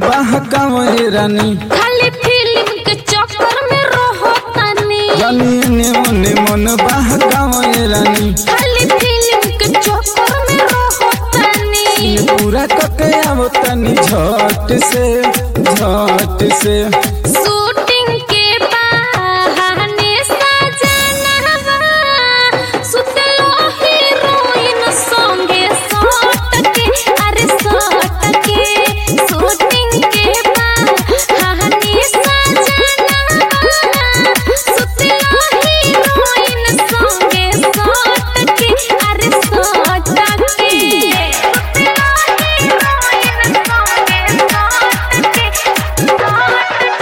बहकावे रानी खाली फिल्म के चक्कर में रहो तनी जानी ने ओने मन बहकावे रानी खाली फिल्म के चक्कर में रहो तनी ये पूरा कके आवो तनी झट से झट से शूटिंग के बहाने सजनवा सुतलो हीरोइन संगे सट के अरे सट के शूटिंग के बहाने सजनवा सुतलो हीरोइन संगे सट के अरे सट के सुतलो हीरोइन संगे सट के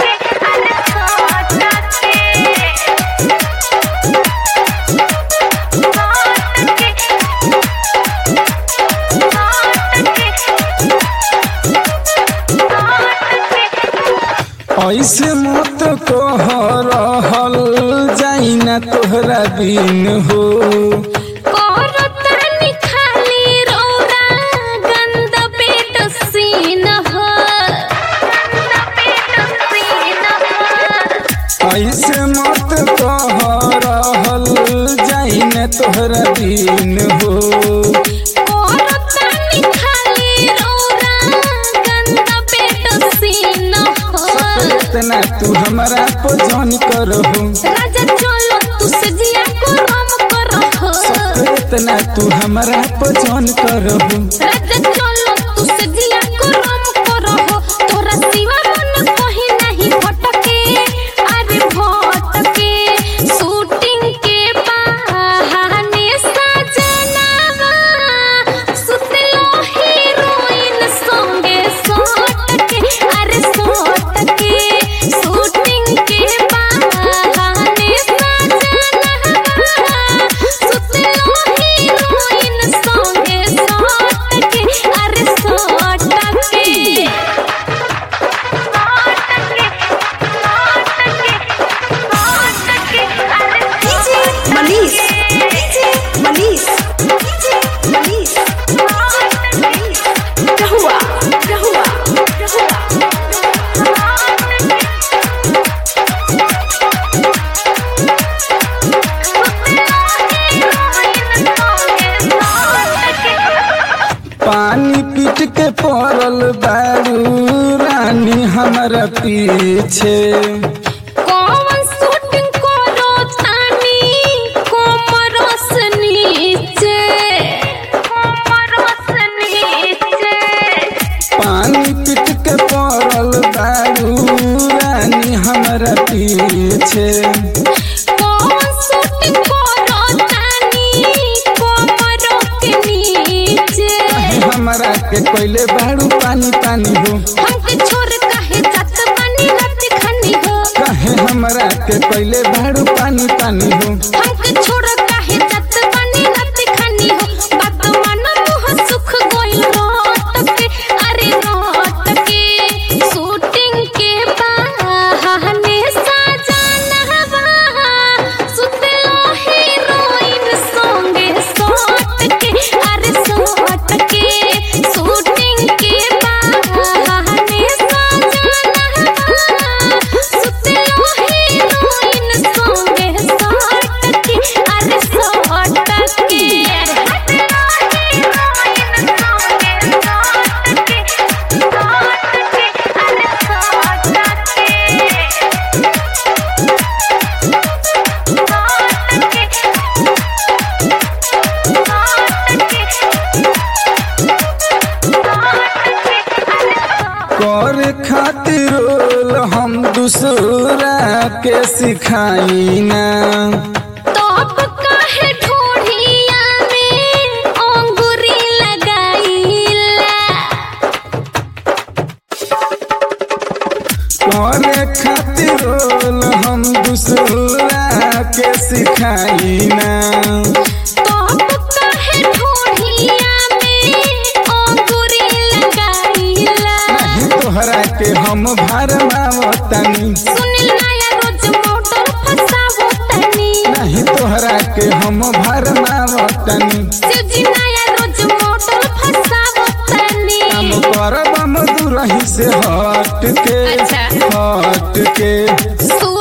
ऐसे मत कह रहल जाई ना तोहरा बिन हो ऐसे मत कह रहल जाई ना तोहरा बिन हो इतना तू हमारा को जन करहु राजा चलो तू सजिया को राम करहो इतना तू हमारा को जन करहु राजा चलो तू सजिया को राम करहो तोरा सिवा मन कहीं नहीं भटके अरे भटके शूटिंग के बहाने सजनवा सुतलो हीरोइन संगे सट के अरे सट के शूटिंग के बहाने सजनवा सुतलो हीरोइन संगे सट के अरे सट के DJ Manish. DJ Manish. DJ Manish. Manish. Kahua. Kahua. Kahua. पानी पीट के पड़ल बारू रानी हमारा पीछे कौन शूटिंग करो तानी कोमरस नीचे कोमरस नीचे पानी पीट के पड़ल बारू रानी हमारा पीछे कौन शूटिंग करो तानी कोमर के नीचे काहे हमारा के कोइले बारू पानी पानी हो हमके छोड़ काहे जात बानी रात खानी हो काहे हमारा के कोइले बारू पानी पानी हो हमके छोड़ काहे जात बानी रात खानी हो बात मानो मुह सुख गोइल रोट के अरे रोट के शूटिंग के बहाने सजनवा सुतलो हीरोइन संगे सट के अरे सट के शूटिंग के बहाने सजनवा सुतलो हीरोइन संगे सट के अरे सट के कर खातिर रोल हम दूसरा के सिखाई ना तोप काहे ढोढ़िया में अंगूरी लगाईला करे खातिर रोल हम दूसरा के सिखाई ना तोप काहे ढोढ़िया में अंगूरी लगाईला नहीं तोहरा के हम भरमावतनी सुनिल नया रोज मोटर फसावो तनी नहीं तोहरा के हम भरमावतनी शिवजी नया रोज मोटर फसावो तनी काम करब हम दूर कहीं से हट के अच्छा। हट के सु